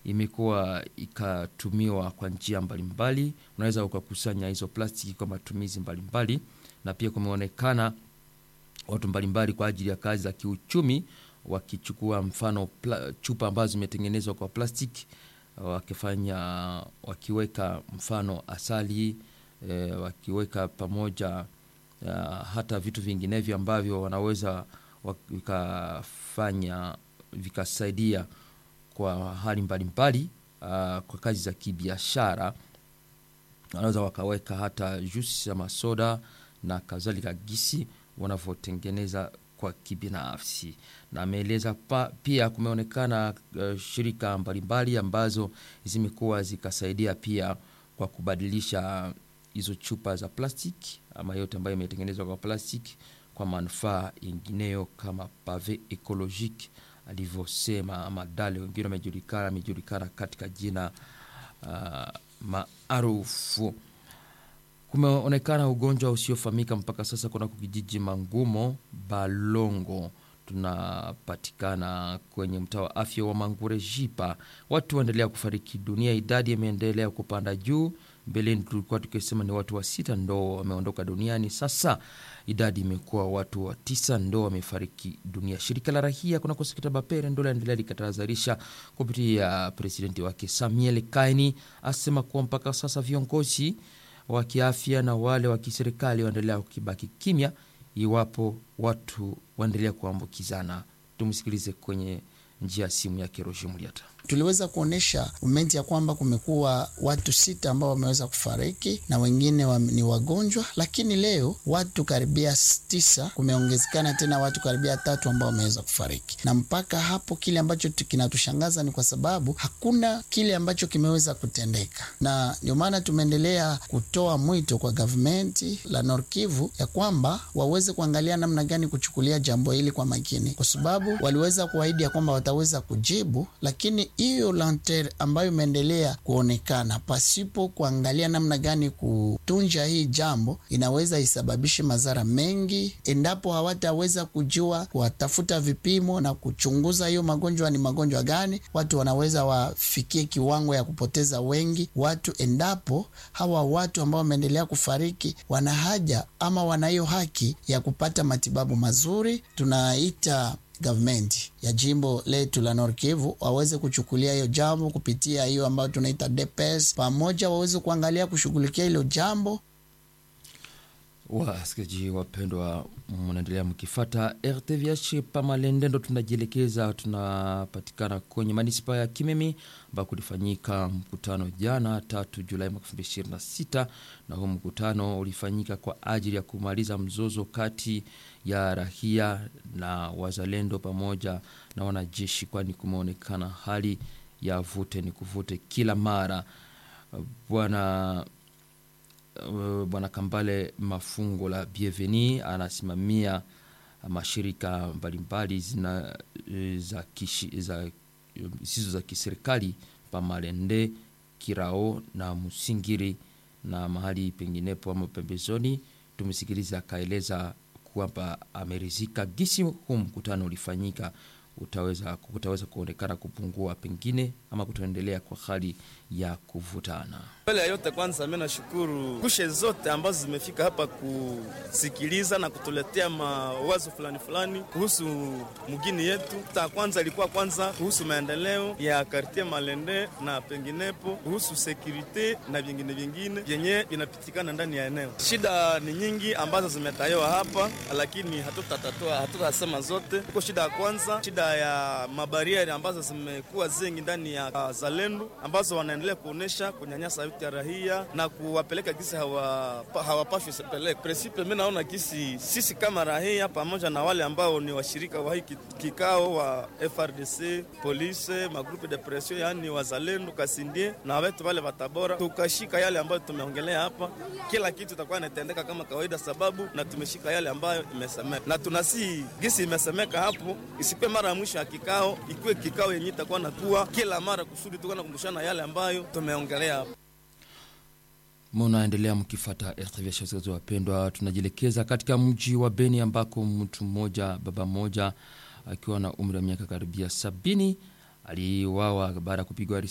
imekuwa ikatumiwa kwa njia mbalimbali. Unaweza ukakusanya hizo plastiki kwa matumizi mbalimbali, na pia kumeonekana watu mbalimbali kwa ajili ya kazi za kiuchumi wakichukua mfano pla, chupa ambazo zimetengenezwa kwa plastiki wakifanya wakiweka mfano asali e, wakiweka pamoja uh, hata vitu vinginevyo ambavyo wanaweza vikafanya vikasaidia kwa hali mbalimbali uh, kwa kazi za kibiashara. Wanaweza wakaweka hata juisi ama soda na kadhalika, gisi wanavyotengeneza kwa kibinafsi. Na ameeleza pia kumeonekana uh, shirika mbalimbali ambazo zimekuwa zikasaidia pia kwa kubadilisha hizo chupa za plastiki ama yote ambayo imetengenezwa kwa plastiki kwa manufaa yengineyo kama pave ecologique alivyosema, ama dale wengine wamejulikana amejulikana katika jina uh, maarufu. Kumeonekana ugonjwa usiofahamika mpaka sasa kunako kijiji Mangumo Balongo, tunapatikana kwenye mtaa wa afya wa Mangure Jipa. Watu waendelea kufariki dunia, idadi imeendelea kupanda juu. Mbeleni tulikuwa tukisema ni watu wa sita ndo wameondoka duniani, sasa idadi imekuwa watu wa tisa ndo wamefariki dunia. Shirika la rahia kunako sekta Bapere ndo laendelea likatahadharisha kupitia presidenti wake Samuel Kaini, asema kuwa mpaka sasa viongozi wa kiafya na wale wa kiserikali waendelea kukibaki kimya iwapo watu waendelea kuambukizana. Tumsikilize kwenye njia ya simu yake Roger Muliata. Tuliweza kuonyesha umenti ya kwamba kumekuwa watu sita ambao wameweza kufariki na wengine wa, ni wagonjwa, lakini leo watu karibia tisa, kumeongezekana tena watu karibia tatu ambao wameweza kufariki. Na mpaka hapo kile ambacho kinatushangaza ni kwa sababu hakuna kile ambacho kimeweza kutendeka, na ndio maana tumeendelea kutoa mwito kwa gavumenti la Nord Kivu ya kwamba waweze kuangalia namna gani kuchukulia jambo hili kwa makini, kwa sababu waliweza kuahidi ya kwamba wataweza kujibu, lakini hiyo lanter ambayo imeendelea kuonekana pasipo kuangalia namna gani kutunja hii jambo inaweza isababishe madhara mengi, endapo hawataweza kujua kuwatafuta vipimo na kuchunguza hiyo magonjwa ni magonjwa gani. Watu wanaweza wafikie kiwango ya kupoteza wengi watu, endapo hawa watu ambao wameendelea kufariki wana haja ama wana hiyo haki ya kupata matibabu mazuri. Tunaita gavumenti ya jimbo letu la Nord Kivu waweze kuchukulia hiyo jambo kupitia hiyo ambayo tunaita DPS, pamoja waweze kuangalia kushughulikia hilo jambo. Wasikilizaji wapendwa, mnaendelea mkifata RTVH Pamalende, ndo tunajielekeza. Tunapatikana kwenye manispa ya Kimemi ambako kulifanyika mkutano jana tatu Julai mwaka elfu mbili ishirini na sita na huu mkutano ulifanyika kwa ajili ya kumaliza mzozo kati ya rahia na wazalendo pamoja na wanajeshi, kwani kumeonekana hali ya vute ni kuvute kila mara. Bwana Bwana Kambale Mafungo la Bienveni anasimamia mashirika mbalimbali zina za kishi, za zisizo za kiserikali Pamalende, Kirao na Musingiri na mahali penginepo ama pembezoni. Tumesikiliza akaeleza kwamba amerizika gisi huu mkutano ulifanyika utaweza, utaweza kuonekana kupungua pengine ama kutoendelea kwa hali ya kuvutana. Mbele ya yote, kwanza mimi nashukuru kushe zote ambazo zimefika hapa kusikiliza na kutuletea mawazo fulani fulani kuhusu mgini yetu. Ta kwanza ilikuwa kwanza kuhusu maendeleo ya kartie Malende na penginepo, kuhusu sekurite na vingine vingine vyenye vinapitikana ndani ya eneo. Shida ni nyingi ambazo zimetayoa hapa, lakini hatutatatua hatutasema zote. Huko shida ya kwanza, shida ya mabarieri ambazo zimekuwa zingi ndani ya zalendo ambazo wanaendelea kuonesha kunyanyasa ya rahia na kuwapeleka kisi hawapashwi hawa peleka presipe. Mimi naona kisi sisi kama rahia pamoja na wale ambao ni washirika wa hii kikao wa FRDC, polisi, magrupe de pression, yani wazalendo kasindie na wetu wale watabora, tukashika yale ambayo tumeongelea hapa, kila kitu itakuwa inatendeka kama kawaida, sababu na tumeshika yale ambayo imesemeka, na tunasi gisi imesemeka hapo, isikuwe mara ya mwisho ya kikao, ikuwe kikao yenye itakuwa nakuwa kila mara kusudi tukuwa nakumbushana yale ambayo tumeongelea hapo. Munaendelea mkifata RTV wasikilizaji wapendwa, tunajielekeza katika mji wa Beni ambako mtu mmoja, baba mmoja akiwa na umri wa miaka karibia sabini aliuawa baada ya kupigwa